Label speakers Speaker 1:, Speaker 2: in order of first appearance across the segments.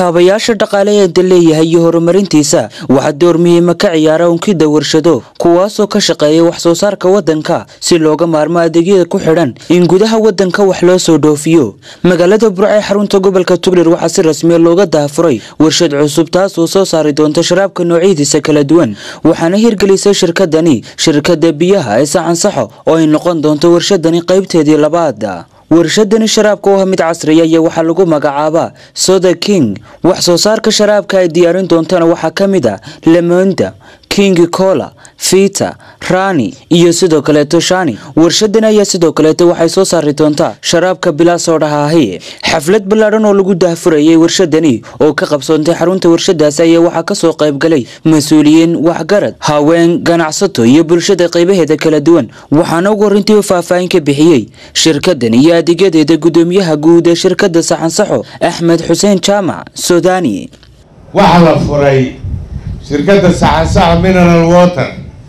Speaker 1: kaabayaasha dhaqaale ee da leeyahay iyo horumarintiisa waxaa door muhiima ka ciyaara unkida warshado kuwaasoo ka shaqeeya wax soo saarka waddanka si looga maarmo adeegyada ku xidhan in gudaha waddanka wax loo soo dhoofiyo magaalada burco ee xarunta gobolka tugdher waxaa si rasmiya looga daafuray warshad cusub taasoo soo saari doonta sharaabka noocyadiisa kala duwan waxaana hirgelisay shirkadani shirkada biyaha ee saxansaxo oo ay noqon doonto warshadani qaybteedii labaad warshadani sharaabka oo ah mid casriya iyo waxaa lagu magacaabaa soda king wax soo saarka sharaabka ay diyaarin doontana waxaa ka mid a lemonda king cola fita rani iyo sidoo kaleeto shani warshadani ayaa sidoo kaleeto waxay soo saari doontaa sharaabka bilaasodhaha ahi xaflad ballaadhan oo lagu daahfurayay warshadani oo ka qabsoontay xarunta warshadaasi ayaa waxaa kasoo qaybgalay mas-uuliyiin waxgarad haween ganacsato iyo bulshada qaybaheeda kala duwan waxaana ugu horintii u faahfaahin ka bixiyey shirkadan iyo adeegyadeeda gudoomiyaha guud ee shirkada saxansaxo axmed xuseen jaamac sudani
Speaker 2: waxaa la furay shirkadda saxansaxo mineral water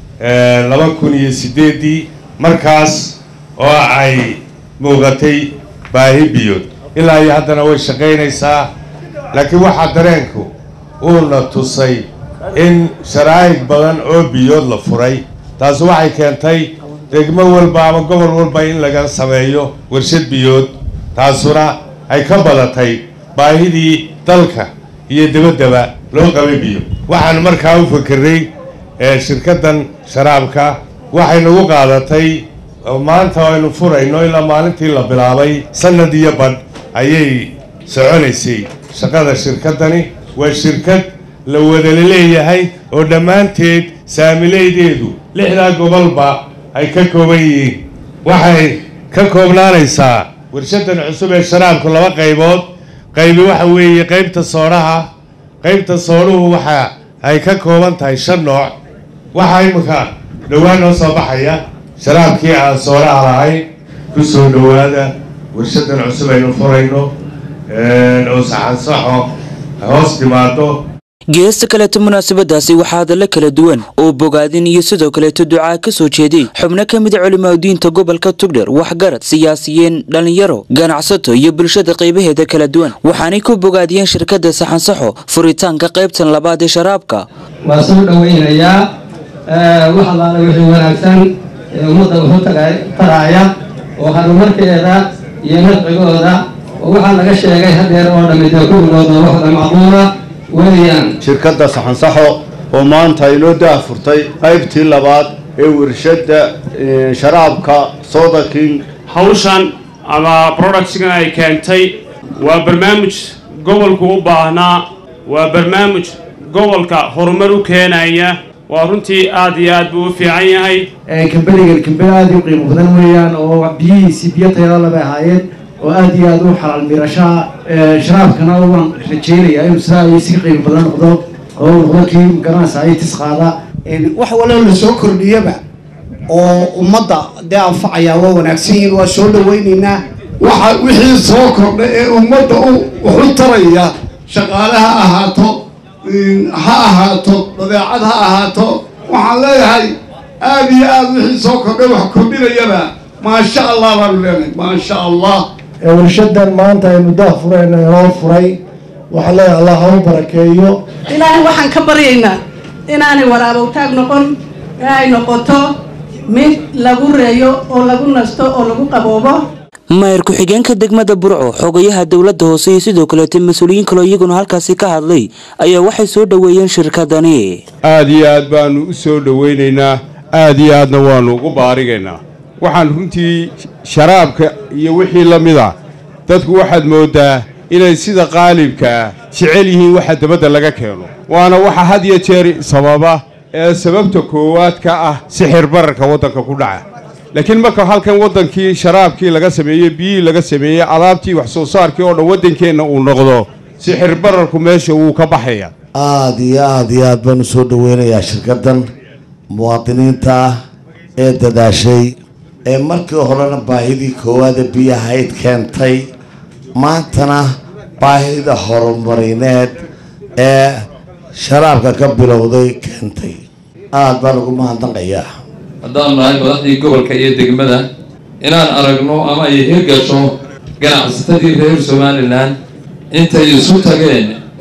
Speaker 2: laba kun iyo sideedii markaas oo ay muuqatay baahi biyood ilaa iyo haddana way shaqaynaysaa laakiin waxaa dareenku uuna tusay in sharaa'ig badan oo biyood la furay taasi waxay keentay degmo walba ama gobol walba in laga sameeyo warshad biyood taasuna ay ka badatay baahidii dalka iyo dabaddaba loo qabay biyo waxaanu markaa u fakerray shirkaddan sharaabka waxay nagu qaadatay maanta aynu furayno ilaa maalintii la bilaabay sanad iyo badh ayay soconaysay shaqada shirkaddani waa shirkad la wadala leeyahay oo dhammaanteed saamileydeedu lixdaa gobolba ay ka kooban yihiin waxay ka koobnaanaysaa warshaddan cusub ee sharaabku laba qaybood qaybi waxa weeye qaybta soodhaha qaybta soodhuhu waxa ay ka kooban tahay shan nooc waxaa imika dhowaan noo soo baxaya sharaabkii aan soodhaha lahayn ku soo dhowaada warshaddan cusub aynu furayno oo saxansaxo hoos timaado
Speaker 1: geesta kaleeto munaasabadaasi waxaa hadallo kala duwan oo bogaadin iyo sidoo kaleeto ducaa ka soo jeeday xubno ka mid a culimaadudiinta gobolka tugdher waxgarad siyaasiyiin dhallinyaro ganacsato iyo bulshada qaybaheeda kala duwan waxaanay ku bogaadiyeen shirkadda saxansaxo furitaanka qaybtan labaad ee sharaabka
Speaker 3: waa soo dhoweynayaa wax allaala wixii wanaagsan ee ummadda wuxuu taraaya oo horumarkeeda iyo nafcigooda oo waxaa laga sheegay hadeer oo dhammi dee kulligooda waxda macquula
Speaker 4: shirkadda saxansaxo oo maanta inoo daahfurtay qaybtii labaad ee warshadda sharaabka soda king
Speaker 5: hawshan ama productskan ay keentay waa barnaamij gobolku u baahnaa waa barnaamij gobolka horumar u keenaya waa runtii aad iyo aad buu u fiican yahay
Speaker 6: kambanigan kambani aada u qiimo badan weeyaan oo biyihiisii biyo tayada bay ahaayeen oo aada iyo aada u xalaal miirashaa sharaabkana waan rajeynayaa inuu sidaa ay si qiimo badan noqdo oo noqdo kii garanaysa ay tis qaada
Speaker 7: wax walba la soo kordhiyaba oo ummadda dee anfacaya waa wanaagsan yihiin waa soo dhaweyneynaa
Speaker 8: waxa wixii soo kordha ee ummadda u wax u taraya shaqaale ha ahaato ha ahaato badeecad ha ahaato waxaan leeyahay aada iyo aada wixii soo kordhay wax kordhinayaba maasha allah baanu leenahay maasha allah
Speaker 6: warshadan maanta aynu daah furayna inoo furay waxaa leeyahay allah ha u barakeeyo
Speaker 9: ilaahay waxaan ka baryaynaa inaanay waraabowtaag noqon ee ay noqoto mid lagu reeyo oo lagu nasto oo lagu qaboobo
Speaker 1: maayir ku-xigeenka degmada burco xogayaha dowladda hoose iyo sidoo kaleeta mas-uuliyiin kaloo iyaguna halkaasi ka hadlay ayaa waxay soo dhoweeyeen shirkadani
Speaker 2: aada iyo aad baanu u soo dhoweynaynaa aada iyo aadna waanu ugu baarigaynaa waxaan runtii sharaabka iyo wixii la mid a dadku waxaad mooddaa inay sida qaalibkaa jecel yihiin waxa dabadda laga keeno waana waxa had iyo jeer sababa ee sababta koowaad ka ah sixir bararka waddanka ku dhaca laakiin marka halkan waddankii sharaabkii laga sameeyey biyihii laga sameeyey alaabtii wax soo saarkii oo dhan waddankeenna uu noqdo sixir bararku meesha wuu ka baxaya
Speaker 4: aada iyo aada iyo aad baanu soo dhoweynayaa shirkaddan muwaadiniinta ah ee dadaashay ee markii horena baahidii koowaada biyahayd keentay maantana baahida horumarineed ee sharaabka ka bilowday keentay aada baan ugu mahadnaqayaa
Speaker 10: haddaan nahay madaxdii gobolka iyo degmada inaan aragno ama ay hirgasho ganacsatadii reer somalilan intay isu tageen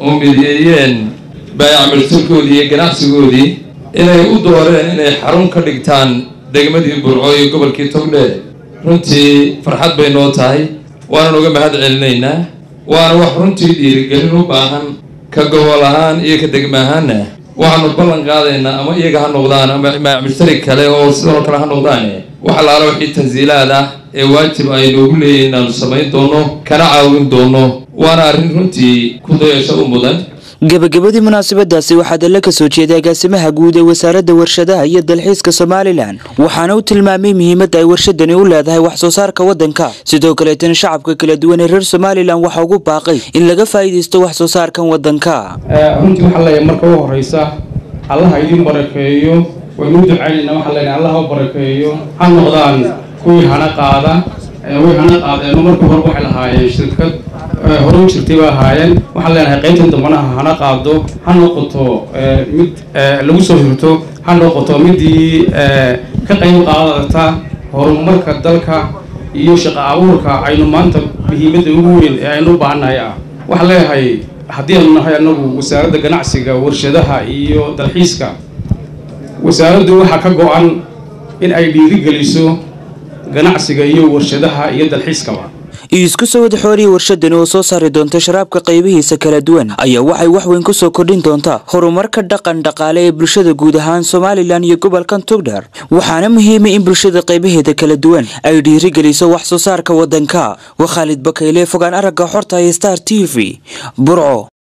Speaker 10: oo mideeyeen baayacmalturkoodii iyo ganacsigoodii inay u dooreen inay xarun ka dhigtaan degmadii burco iyo gobolkii togdheer runtii farxad bay noo tahay waanan uga mahad celinaynaa waana wax runtii dhiirigelin u baahan ka gobol ahaan iyo ka degma ahaanna waxaanu ballan qaadaynaa ama iyaga ha noqdaan ama mushtari kale oo sidoo kale ha noqdaan wax allaala wixii tansiilaad ah ee waajib ay noogu leeyihin inaanu samayn doono kana caawin doono waana arrin runtii ku dayasho u mudan
Speaker 1: gebagabadii munaasabadaasi waxaa dalle ka soo jeeday agaasimaha guud ee wasaaradda warshadaha iyo dalxiiska somalilan waxaana uu tilmaamay muhiimadda ay warshadani u leedahay wax soo saarka waddanka sidoo kaleetana shacabka kala duwan ee reer somalilan waxaa ugu baaqay in laga faa'iidaysto wax soo saarkan waddanka
Speaker 11: runtii waxaa leeyahay marka u horeysa allaha idin barakeeyo waynu u ducaynaynaa waxaa leeyahay allaha u barakeeyo ha noqdaan kuwii hana qaada way hana qaadeen markii hore waxay lahaayeen shirkad hore u jirtay bay ahaayeen waxaan leenahay qaybtan dambana hana qaado ha noqoto mid lagu soo hirto ha noqoto midii ka qayb qaadata horumarka dalka iyo shaqo abuurka aynu maanta muhiimadda ugu weyn ee aynu u baahannahay ah waxaan leeyahay haddii aynu nahay annagu wasaaradda ganacsiga warshadaha iyo dalxiiska wasaaraddu waxaa ka go-an in ay dhiirigeliso ganacsiga iyo warshadaha iyo dalxiiskaba
Speaker 1: isku soo wada xooriya warshadani oo soo saari doonta sharaabka qaybihiisa kala duwan ayaa waxay wax weyn ku soo kordhin doontaa horumarka dhaqan dhaqaale ee bulshada guud ahaan somalilan iyo gobolkan tugdhar waxaana muhiima in bulshada qaybaheeda kala duwan ay dhiirigeliso wax soo saarka waddanka waa khaalid bakayle fogaan aragga xorta ee star t v burco